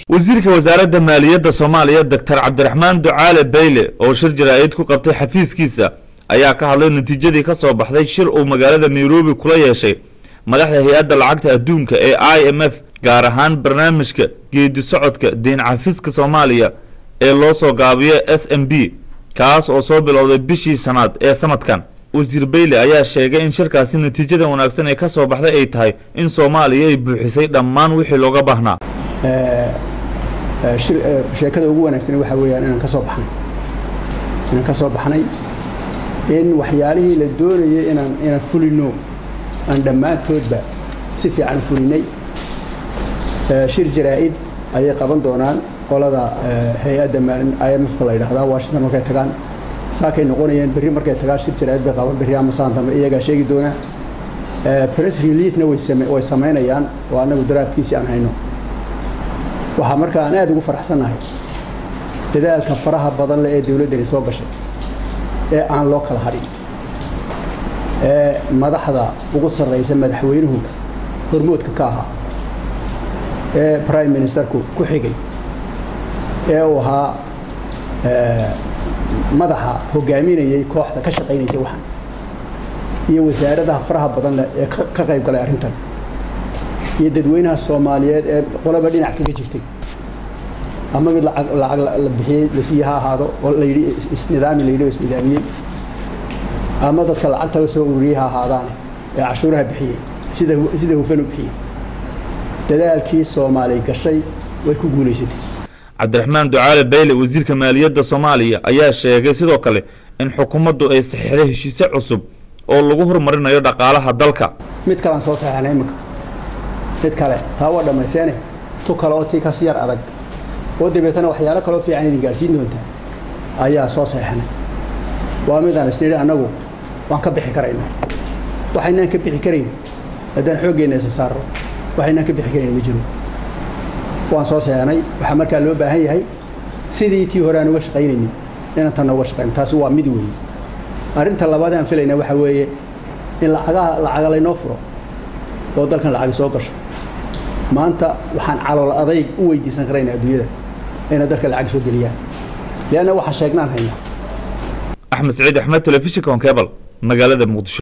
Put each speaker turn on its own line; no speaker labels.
wasiirka wasaaradda maaliyadda soomaaliya doctor cabdiraxmaan ducaale bayle oo shir jaraa'id ku qabtay xafiiskiisa ayaa ka hadlay natiijadii ka soo baxday shir uu magaalada nairobi kula yeeshay madaxda hay-adda lacagta adduunka ee i m f gaar ahaan barnaamijka geedi socodka deyn cafiska soomaaliya ee loo soo gaabiyo s m b kaas oo soo bilowday bishii shanaad ee sanadkan wasiir bayle ayaa sheegay in shirkaasi natiijada wanaagsan ee ka soo baxday ay tahay in soomaaliya ay buuxisay dhammaan wixii looga baahnaa
sheekada ugu wanaagsan waxaa weeyaan inaan ka soo baxnay inaan ka soo baxnay in waxyaalihii la doonayay inaan inaan fulino aan dhammaantoodba si fiican fulinay shir jaraa'id ayay qaban doonaan qolada hay-adda i m f ka la yidhaahdaa washington markay tagaan saakay noqonayeen berri markay tagaan shir jaraa'id bay qaban berri ama saan dambe iyagaa sheegi doonaa press releasena way samaynayaan oo annagu daraafkiisii aan hayno waxaa marka aan aad ugu faraxsannahay dadaalka faraha badan leh ee dowladdani soo gashay ee aan loo kala hadhin ee madaxda ugu sarraysa madaxweynuhu hormoodka ka ahaa ee prime ministerku ku xigay ee uu ahaa madaxa hogaaminayay kooxda ka shaqaynaysa waxan iyo wasaaradaha faraha badan leh ee ka qayb galay arrintan iyo dadweynaha soomaaliyeed ee qolaba dhinac kaga jirtay ama mid lacag lacag la bixiyey lasii ha ahaado oo la yidhi isnidaami la yidhi oo isnidaamiyey ama dadka lacagta la soo ururiyey ha ahaadaane ee cashuuraha bixiyey sida sida hufan u bixiyey dadaalkii soomaali gashay way ku guulaysatay
cabdiraxmaan ducaale bayle wasiirka maaliyadda soomaaliya ayaa sheegay sidoo kale in xukuumaddu ay saxiixday heshiise cusub oo lagu horumarinayo dhaqaalaha dalka
mid kalean soo saxeexnay iminka mid kale taa waa dhammayseene tu kale oo tii kas yar adag oo dabeetana waxyaalo kaloo fiican idin gaadhsiin doontaa ayaa soo saxeexnay waa midaan isnidhi annagu waan ka bixi karaynaa waxaynaan ka bixi karayn haddaan xooggeenna isa saarro waxaynaan ka bixi karayn ma jiro waan soo saxeexnay waxaa markaa loo baahan yahay sidii tii hore aan uga shaqaynaynin inaan tanna uga shaqayno taasi waa mid weeye arrinta labaad aan filayna waxaa weeye in lacagaha lacaga laynoo furo oo dalkan lacagi soo gasho maanta waxaan calool adayg u weydiisan karaynaa adduunyada inay dalka lacag soo geliyaan leanna waxaa sheegnaan haynaa
axmed saciid axmed telefishinka on cebal magaalada muqdisho